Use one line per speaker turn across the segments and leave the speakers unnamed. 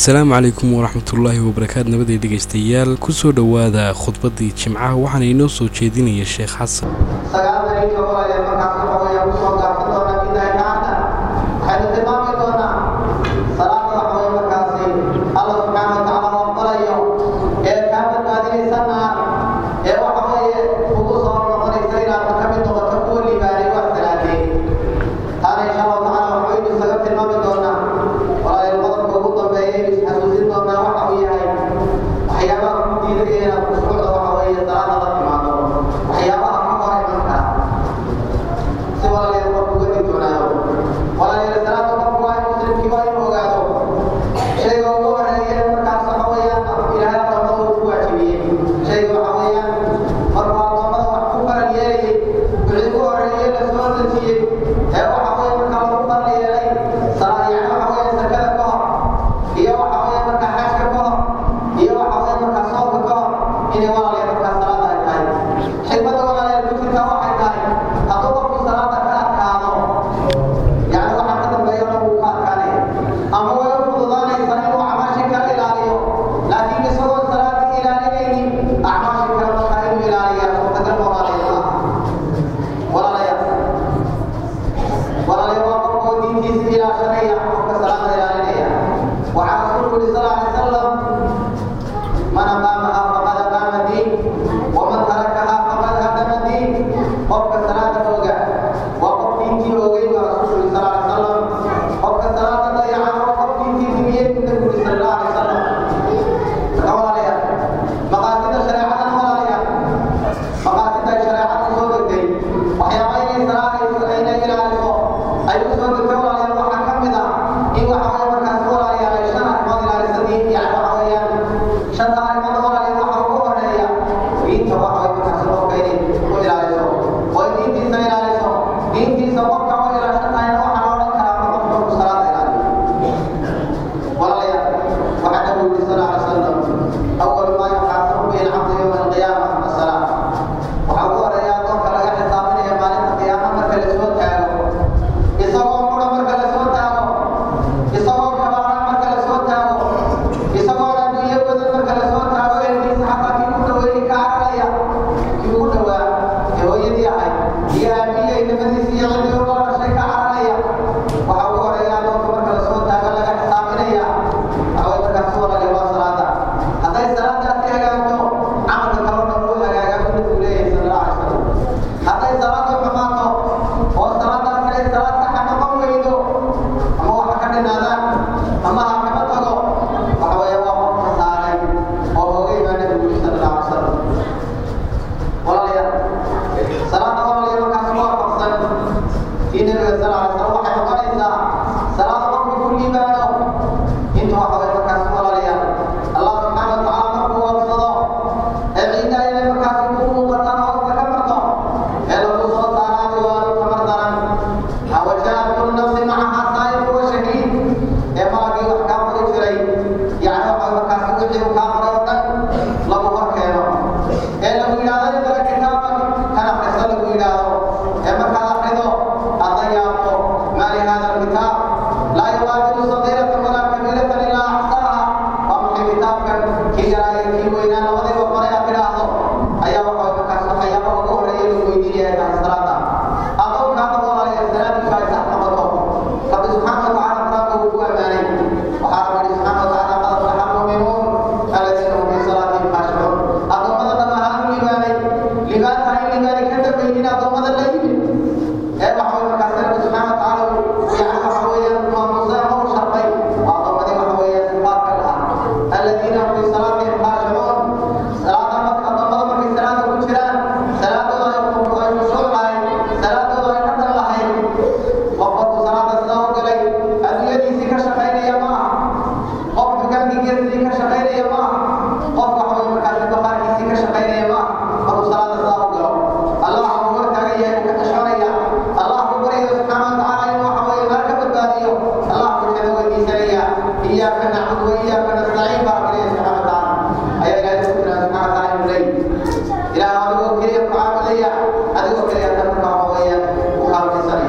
asalaamu calaykum waraxmatullaahi wabarakaatu nabaday dhegaystayaal kusoo dhowaada khudbaddii jimcaha waxaana inoo soo jeedinaya sheekh xasan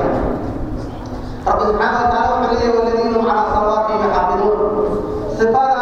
rabbi subxaana wa taala wuxuu leeyahy waladiina hum calaa salawaatihim yaxaafiduun sifaada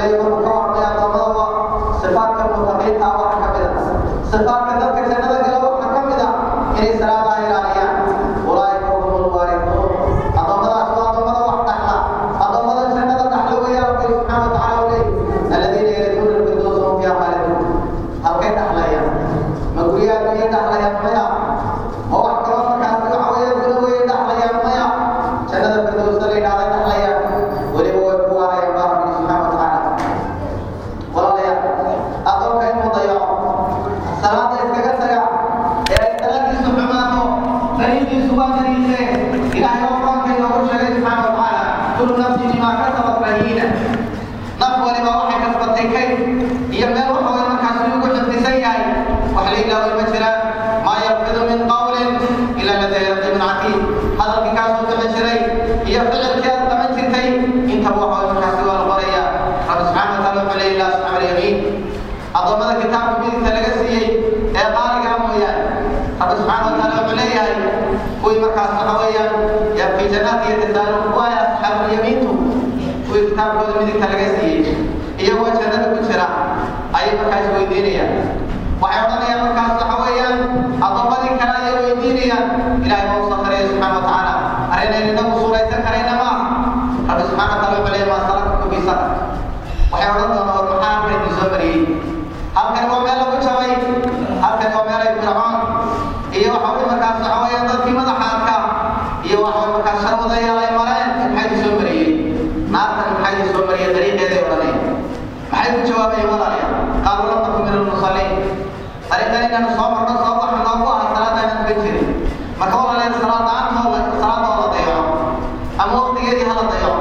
leeyahay markuu ka warramay addoommada sifaadka mutaqiinta waxaa ka mid a sifaadka dadka jannada gala waxaa ka mid a inay salaadaha ilaaliyaan ulaaika hum lwaarifuun addoommadaas waa addoommada wax dhaxla addoommada jannada dhaxla weeya rabbi subxaana wa tacaala u leeyahy aladiina yarituuna lfirdowsa hum fiiha khaaliduun halkay dhaxlayaan ma guryaha adduunya dhaxlayaan maya ma wax kaloo markaasi waxa weeye guna weeye dhaxlayaan maya jannada firdowsa la yidhahda dhaxlayaan weliba way ku waarayaan baa rabbi subxaana wa tacaala walaalayaal addoonka inuu dayaco salaada iskaga taga ee ay salaadiisu xumaato dariiqiisu waa dariiqe ilaahay oo quraanka inoogu sheegay subxaana wa tacaala kullu nafsin bimaa kasabat rahiina naf waliba waxay kasbatay kayd iyo meel waxa way markaasi ugu xifdisan yahay wax la ilaahay ma jiraan maa yalfidu min qawlin ila ladayhi raqibun catiid hadalkii kaasuu bixi jiray iyo ficilkii aad qaban jirtay intaba waxa way markaasi waa la qorayaa rabbi subxaana wa taala wuxuu leeyahy laa asxaab alyamiin addoommada kitaabka midigta laga siiyey ee qaaligaa mooyaane rabbi subxaana wa taala wuxuu leeyahay kuwii markaas waxa weeyaan yaa fii jannaati yatasaaluun waaya asxaabulyamiintu kuwii kitaabkooda midigta laga siiyey iyagoo jannada ku jira ayay markaas weydiinayaan waxay odhanayaan markaas waxa weeyaan addoommadii kale ayay weydiinayaan ilaahay waa u sakhriyay subxaana wa tacaala arrinaynu inagu suuraysan karayna ma aha rabbi subxaana wa taala wuxuu leeyahy maa salakakum fii sakr waxay odhan doonaan war maxaa halkan idin soo mariyey halkan waa meel lagu jabay halkan waa meel ay fircoon iyo waxa weye markaas waxa weeyaan dadkii madaxa arka iyo waxa weye markaas sharwadayaal ay mareen maxay idin soo mariyey naartan maxay idin soo mariyey dariiqeeday odhanayaan maxay ku jawaabayeen walaalayaal qaaluu lam takun min almusalliin arrintan inaanu soo marno soo waxa noogu aha salaada inaan ka jirin marka walaalayaal salaad la-aantoo salaada oo la dayaco ama waqtigeedii hala dayaco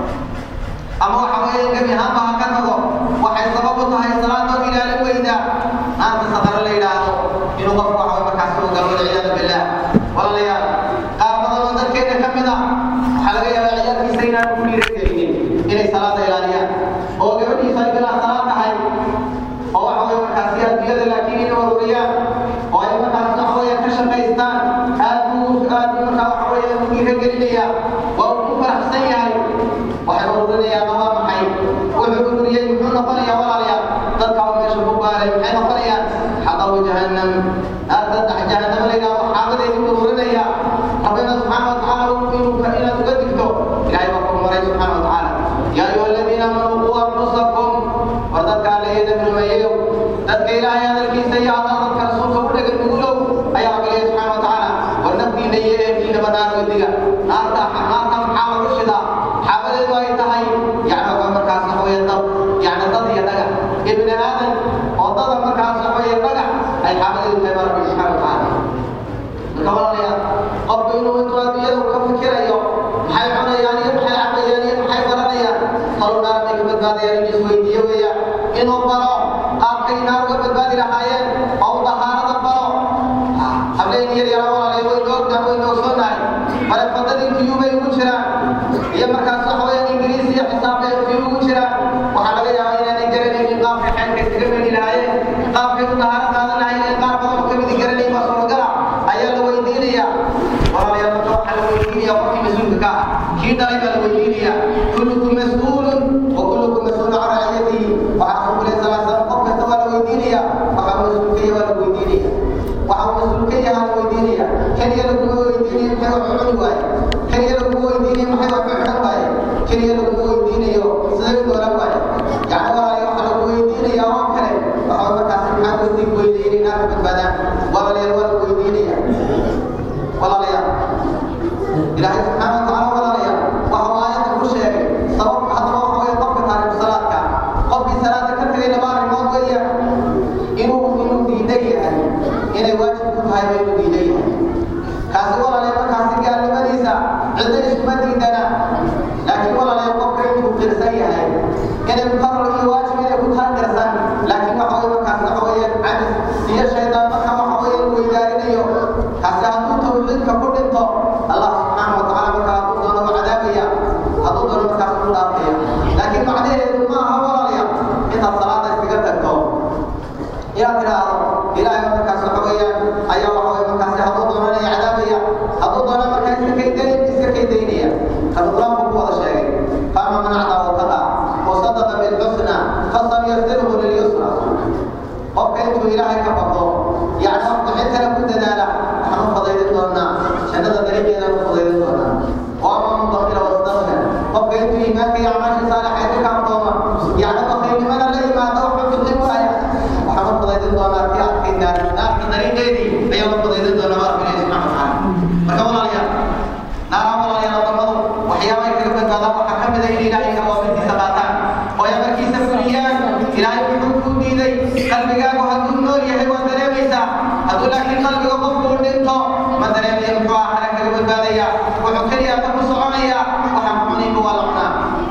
ama waxa weeye gebi ahaanba ha ka tago waxay sabab u tahay salaadoo ilaalin weyda naarta sadaro la yidhaahdo inuu qofku waxa markaas uu galo walciyaadu billah walaalayaal qaar badan oo dadkeena ka mid ah waxaa laga yaabaa ciyaalkiisa inaan ku dhiiragelinin inay salaada ilaaliyaan oo gabadhiisu ay bilaa salaad tahay oo waxa weye markaasi adduunyada laakiin inay warwariyaan oo ay markaas waxa weeye ka shaqaystaan aad buu aad buu markaa waxa weeye u dhiiragelinaya waa uu ku faraxsan yahay waxay ururinayaan waa maxay wuxuu ururiyey muxuu noqonayaa walaalayaal dadka oo meesha ku baaray maxay noqonayaan xaqabu jahannam naarta jahannama la yidhahdo xaamadeedii ururinaya rabbina subxaana wa tacaala inuu inaad uga digto ilahay baa ku maray subxaana wa tacaala yaa ayuha aladiina aamanuu quu anfusakum war dadka alla iyo dabrumeeyeyow dadka ilaahay hadalkiisa iyo hadal dadka rasuulka u dhegan nugulow ayaa rabbileeya subxaana wa tacaala war naftiina iyo ehelkiinaba naar wediga naarta naarta maxaa lagu shidaa xaabadeedu ay tahay yani waxa markaas waxa weeye dad yani dad iyo dhagax ibni aadan oo dada markaas waxa weeye dhagax ay xaabadeedu tahay baa rabbi subxaana wa tacaala marka walaalayaal qofku inuu intuu adduunyada ka fikirayo maxay cunayaan iyo maxay cabayaan iyo maxay baranayaan talu naar bay ka badbaadayaan in isweydiiyo weeya inuu baro qaabkay naar uga badbaadi lahaayeen oo u dahaarada baro hableen yar yaraa walaalay waynu ognahay waynu ogsoonahay barefadadii kuyuubay ugu jiraan iyo markaas waxa weeyaan ingiriis iyo xisaabay kuyuu ugu jiraan waxaa laga yaabaa inaanay garanaynin qaabkay xeelka iskaga meli lahaayeen qaabkay u dahaaro qaadan lahaayeen qaar badan oo kamidi garanayn baa suuragala ayaa la weydiinaya walaalayaal marka waxaa la weydiinaya qofkii mas-uulka ka ah kii dhalay baa la weydiinaya kullukum mas-uulun wa kullukum mas-uulun can raciyatihi waxaa rasuulku lehi sal slam qof kasta waa la weydiinaya waxaa mas-uulkaya waa la weydiinaya waxaa mas-uulka yahaa la weydiinaya keliya laguma weydiinayo maxay wax cuni waaye keliya laguma weydiinayo maxay wax xidhan waaye keliya laguma weydiinayo siday u doolan waaye yani walaalayaal waxaa lagu weydiinaya oo kale waxaa markaas maxaa weydiin weydiiyey inay naarka badbaadaan walaalayaal waa la weydiinaya walaalayaal ilaahay subxaana wa tacaala walaalayaal waxa uu aayadda ku sheegay intuu ilaahay ka baqo yacni wax bixintana ku dadaala waxaan u fadaydin doonaa jannada dariiqeedaan u fadaydin doonaa waama man bakila wastakna qofka intuu iimaanka iyo acmaasha saalixayd ka kaamtooma yacni bakiilnimada la yimaado waxba bixin waaya waxaan u fadaydin doonaa tii adkaynaa naarta dariiqeedii ayaan u fadaydin doonaa baa rabbi subxana watacaala marka walaalayaal naaraha walaalayaal wadamadu waxyaabahay kaga badbaadaan waxaa ka mid a in ilaahay awaamirtiisa qaataan oo ay amarkiisa fuliyaan ilaahay wuxuu kuu diiday qalbigaagu hadduu nool yahay waa dareemaysaa hadduu laakiin qalbiga qofku u dhinto ma dareemaya muxuu aakhira kaga badbaadaya wuxuu keliya ka ku soconaya waxaan cunayba waa la cunaa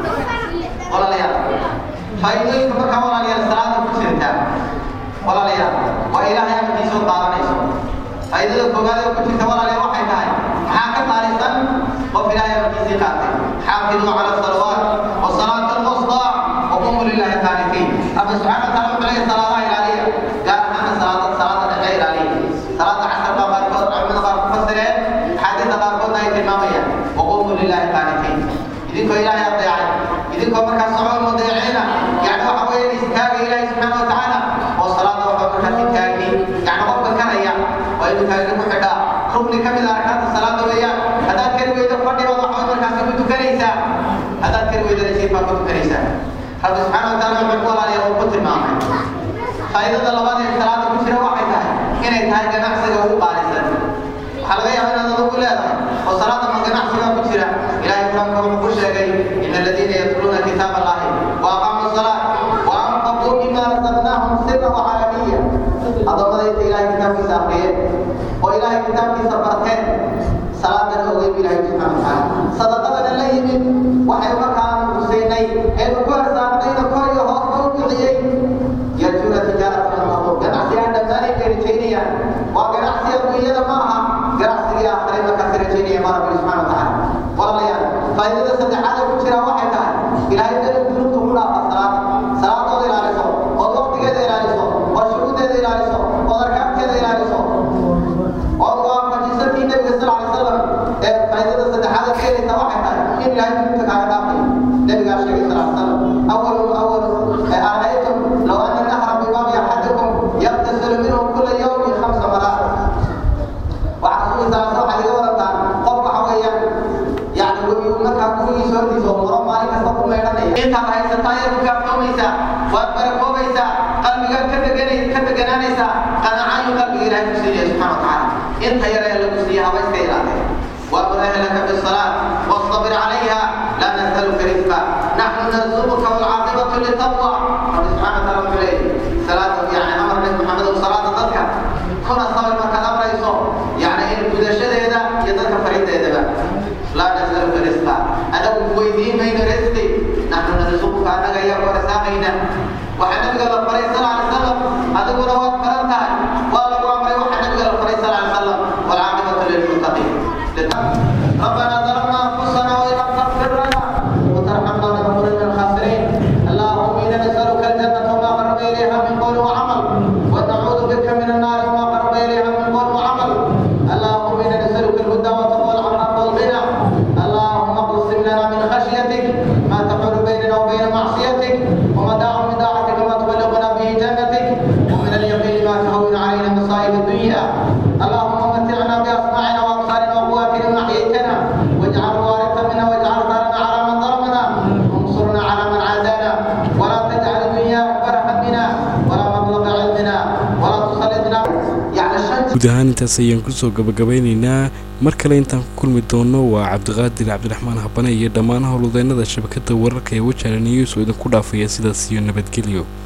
walaalayaal faa'iidooyinka markaa walaalayaal salaada ku jirtaa walaalayaal waa ilaahay amarkiisa u qaadanayso faa'iidada koowaad ee ku jirta walaalayaal waxay tahay maxaa ka qaalisan qof ilaahay amarkiisii qaatay xaafiduu cala salawaat wasalaat alwustaa وقوموا لله قانتين أما سبحانه وتعالى وحنا صلاة إلهية قال أنا صلاة صلاة دقيقة إلهية صلاة عشر ما باركوت عمنا باركوت فسرين حديث باركوت هاي تمامية وقوموا لله قانتين إذن كو إلهي أطيعي إذن كو مركز صعود مضيعين يعني هو حوالي استاغ إلهي سبحانه وتعالى والصلاة وحو مركز استاغي يعني رب كريا وإنه تاغي محدا ركن كمل أركان الصلاة ويا هذا كلمة إذا فردي وضع حوالي مركز كنت كريسا هذا كلمة إذا نسيب كنت كريسا rabbi subxaana wataala wuxuu walaalayaa uu ku tilmaamay faa'iidada labaad ee salaada ku jira waxay tahay inay tahay ganacsiga ugu qaalisan waxaa laga yaabaa inaad adugu leedahay oo salaada ma ganacsiga ku jira ilaahay quraanka wuxuu ku sheegay ina aladiina yatluuna kitaab allahi wa aqaamu salaat wa anfaquu mima razaqnaahum sirra wa calaniya addoommada inta ilaahay kitaabkiisa aqriyeen oo ilaahay kitaabkiisa barteen salaadana ogey bu ilaahay subxaana watacaala sadaqadana la yimid waxay markaan husaynay eenu ku arsaaqnayna kor iyo hoosba u bixiyey yarjuuna tijaaratan taqub ganacsigaan dhammaanay bay rajaynayaan waa ganacsi adduunyada ma aha ganacsigii aakhiray markaasi rajaynaya ma rabbi subxana watacaala walaalayaal faa'iidada saddexaad ee ku jira waxay tahay ilaahay dali dunuubta ku dhaafa salaada salaadooda ilaaliso ood waqtigeeda ilaaliso ood shuruudeeda ilaaliso ood arkaanteeda ilaaliso ood waafajisatii nabiga sal alay salam ee faa'iidada saddexaad ee keenaysa waxay tahay in ilaahay dunuubta kaaga dhaafay nabigaa sheegay sal alay salam أول أول أرأيتم لو أن النهر بباب أحدكم يغتسل منه كل يوم خمس مرات وحصول صلى الله عليه وسلم قف حويا يعني ويقول لك كل سورتي سو مرة مالك سوق ما يرني أنت هاي ستاير كابتوميسا وبركوبيسا قلبك كتجني كتجنانيسا قناعي قلبك إلى سيدي سبحانه وتعالى أنت يرى لك سيها ويستيرا وأمر أهلك بالصلاة واصطبر عليها لا نسألك رزقا نحن نرزقك والعاقبة للتقوى رب سبحانه وتعالى إليه صلاة يعني أمر النبي محمد وصلاة ضدك كنا صبر ما كان أمر يصوم يعني إن كل شيء هذا يدك فريد هذا لا نسألك رزقا أنا ويدين بين رزقي نحن نرزقك أنا غير ورزاقنا وحنا نقول الفريق صلى الله عليه وسلم هذا هو رواد فرنتها ولا هو أمر وحنا نقول الفريق صلى الله عليه وسلم والعاقبة للمتقين ربنا ظلمنا أنفسنا وإن لم تغفر لنا وترحمنا لنكون من الخاسرين اللهم إنا نسألك الجنة وما قرب إليها من قول وعمل ونعوذ بك من النار وما قرب إليها من قول وعمل اللهم إنا نسألك الهدى والتقوى والعفاف والغنى اللهم اقسم لنا من خشيتك ما تحول بيننا وبين معصيتك ومتاع من طاعتك ما تبلغنا به جنتك ومن اليقين ما تهون علينا مصائب الدنيا اللهم متعنا بأسماعنا وأبصارنا وقواتنا ما أحييتنا واجعل الوارث منا واجعل ثارنا على من ظلمنا وانصرنا على من عادانا ولا تجعل الدنيا أكبر همنا ولا مبلغ علمنا ولا تسلطنا يعني الشمس
guud ahaan intaas ayaan kusoo gabagabeynaynaa mar kale intaan ku kulmi doono waa cabdiqaadir cabdiraxmaan habane iyo dhammaan howlwadeennada shabakadda wararka ee wajaale news oo idinku dhaafaya sidaas iyo nabadgelyo